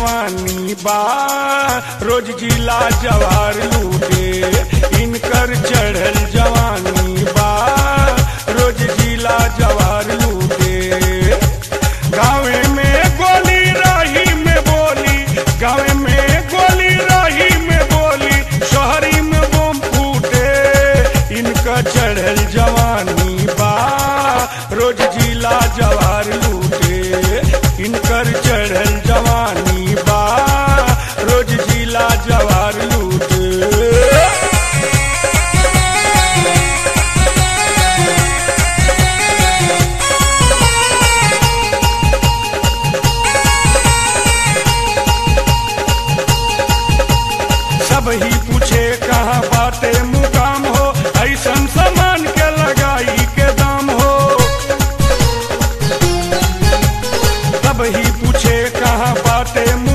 जवानी बा रोज जिला जवार लूटे इनकर चढ़ल जवानी बा रोज जिला जवार लूटे गाँवे में गोली राही में बोली गाँवे में गोली राही में बोली शहरी में बम फूटे इनका चढ़ल जवानी बा रोज जिला जवार लूटे इनकर चढ़ल जवानी बा रोज जिला जवार लूटे सब ही पूछे कहाँ बाटे मुकाम हो ऐसन सामान के लगाई के दाम हो सब ही पूछे कहाँ बाटे